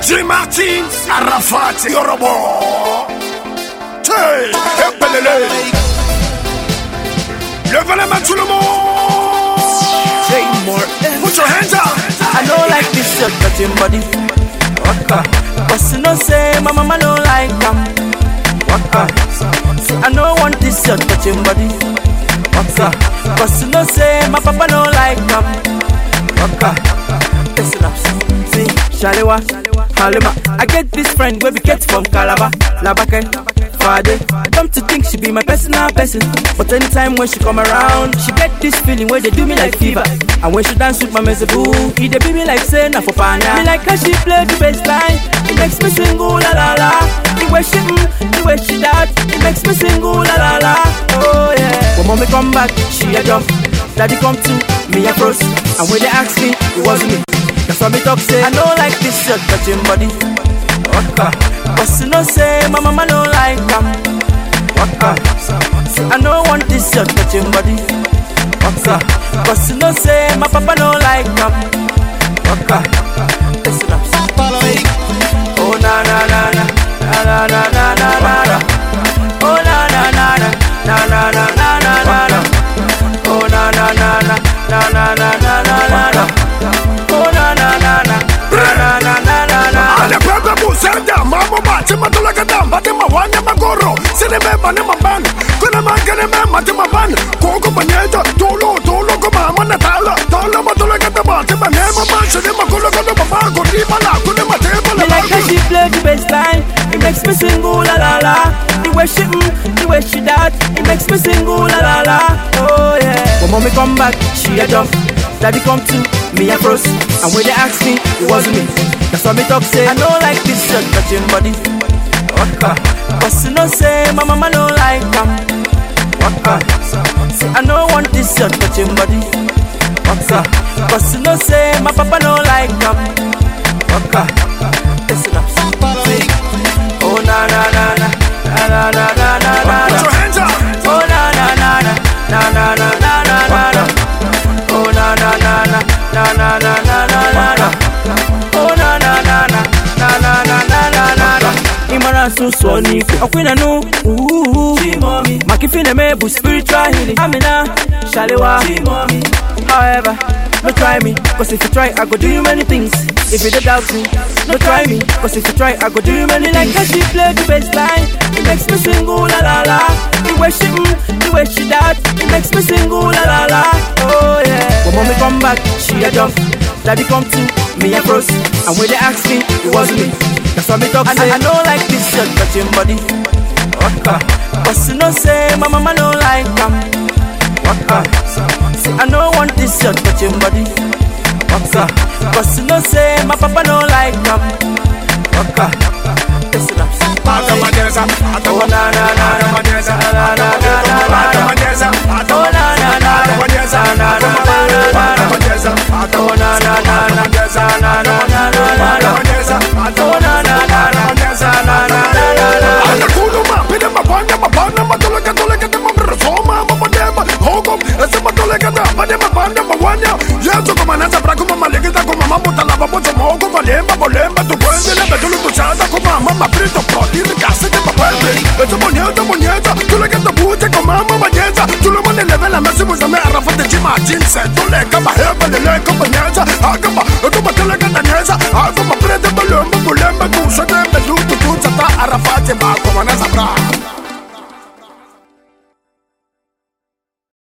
J Martin, Arafat, Yorobo. Hey, epelele. Levez la main tout le monde. Say more. Put your hands up. I don't like this shirt touching body. Waka. But you know say my mama don't like them. Waka. See, I don't want this shirt touching body. Waka. But you know say my papa don't like them. Waka. Listen up. See, Shalewa, Halima. I get this friend where we get from Calabar, Labake, Fade. Come to think she be my personal person. But anytime when she come around, she get this feeling where they do me like fever. And when she dance with my mezebu, it they be me like say na for pana. Me like how she play the bass line. It makes me sing ooh la la la. The way she mm, the way she that, it makes me sing ooh la la la. Oh yeah. When mommy come back, she a jump. Daddy come to me a froze. And when they ask me, it wasn't me. That's why me talk say I don't like this shirt touching body. Waka. But you know say my mama don't like them. Waka. See I don't want this shirt touching body. Waka. But you know say my papa don't like them. Waka. Listen up. Oh na na na na na na na na na na na. Oh na na na na na na na na na na na. Oh na na na na na na na na na na na. Oh na na na na na na na na na na. Ale pepe busenda, mamo bati matula kada, bati mawanya magoro, sini beba ni maban, kuna mangene me mati maban, koko banyeja, tolo tolo ko mama na tala, tala matula kada bati manema man, sini makulo kada baba, kuri mala, kuni mateba Me la like how she play the bass line. It makes me sing ooh la la la. The way she mm, the way she that, it makes me sing ooh la la la. Oh yeah. When mommy come back, she a jump. Daddy come to me a froze. And when they ask me, it wasn't me. That's why me talk say I don't like this shirt touching body. Waka. But you know say my mama don't like them. Waka. See I don't want this shirt touching body. Waka. But you know say my papa don't like them. Waka. Listen up. Oh na na na na na na na na na na Put na. your hands up. Oh na na na na na na na na na na na. Oh na na na na na na na na na na na. Oh na na na na na na na na na na na. Imara susu ni okwina nu. Chimomi. Makifine mebu spiritual healing. Amina Shalewa. Chimomi. However, no try me, cause if you try, I go do you many things. If you don't doubt me, no try me, cause if you try, I go do you many like how she play the bass line. It makes me sing ooh la la la. The way she mm, the way she that, it makes me sing ooh la la la. Oh yeah. When mommy come back, she a jump. Daddy come to me a froze. And when they ask me, it wasn't me. That's why me talk say I don't like this shirt touching body. Waka. But you know say my mama don't like them. Waka. See, I don't want this shirt touching body. Waka. Cause you know say my papa don't like them. Waka. Listen up. Atamadeza, Oh na na na na atamadeza, na na na na na na. atamadeza, Oh na na na atamadeza, na na na na na na na. atamadeza, Oh na na na na na na na na na na na. atamadeza, Oh na na na na atamadeza, na na na na na. Anakuluma, pide mapanya, mapana, matuleka, tuleka, temambre, soma, mamadema, hokom, ese matuleka, da, pade mapanda, mawanya. Yesu kumananza, braku, mamalegeza, kumamuta, lava, bozo, mogo, valemba, volemba, tu puende, lebe, tulu, tu chada, kumama, maprito, protiri, gase, te papende. Ese monyeza, monyeza, tuleka, te buje, kumama, manyeza. Tulu, mone, leve, la mesi, muzame, arafa, te chima, jinse, tuleka, baheba, leleka, manyeza, akaba, akaba, tuleka, daneza, akaba,